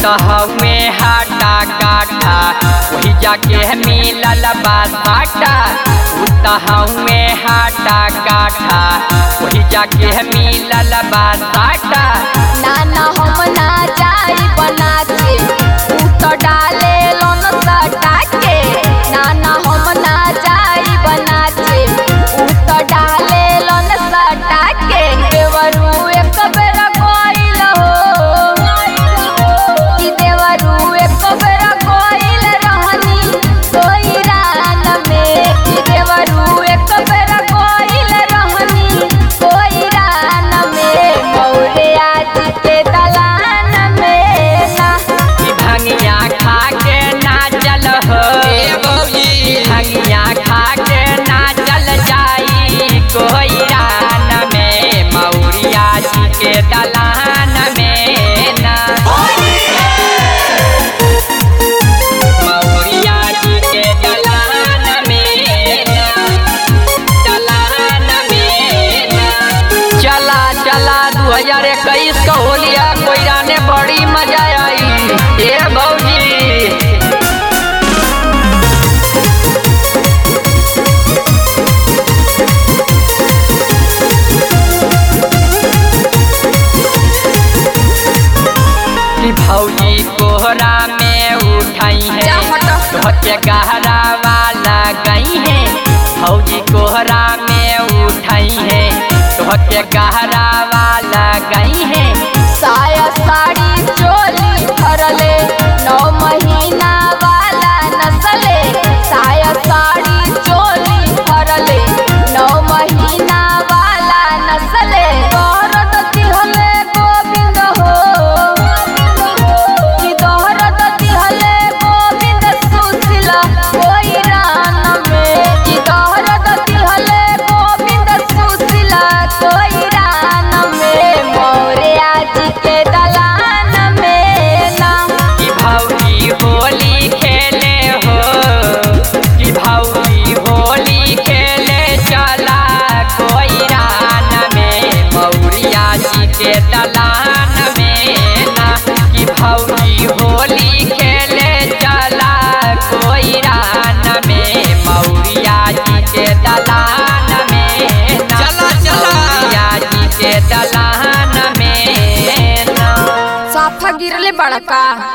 हवे हाटा काटा वही जाके मिलल बा साटा उत हवे हाटा काटा वही जाके मिलल बा साटा नाना हम ना जाई बना के तू तो डाले लोन सटा के नाना हम ना जाई बना के तू तो डाले लोन सटा के देवरू एक बेर कोइल हो कि देवरू एक बेर कोइल रहनी कोई रान में कि देवरू एक बेर कोइल रहनी कोई रान में मौरे आज के दलान में ना ई भंगिया खा के नाचल हो भंगिया खा के नाचल जाई कोई रान में मौरिया जी के दलान में ना मौरिया जी के दलान में ना दलान में ना चला चला दू हजार इक्कीस का होलिया कोयरा ने बड़ी मजा आई ए भौजी कि भौजी कोहरा में उठाई है जा हटो। तोहके गहरा वाला गई है भौजी कोहरा में उठाई है तोहके गहरा वाला गई है साया साड़ी चोली भरले नौ महीना वाला नसले साया साड़ी चोली भरले नौ महीना वाला नसले दौरद दिहले गोविंद हो कि दौरद दिहले गोविंद सुशीला कोई रान में कि दौरद दिहले गोविंद सुशीला कोई रान में मोरे आज के दलान में ना कि भौजी होली खेले हो कि भौजी होली खेले चला कोई रान में मौरिया जी के दलान में ना कि भौजी होली खेले चला कोई रान में मौरिया जी के दलान में ना चला, चला। मौरिया जी के दलान में ना साफा गिरले बड़का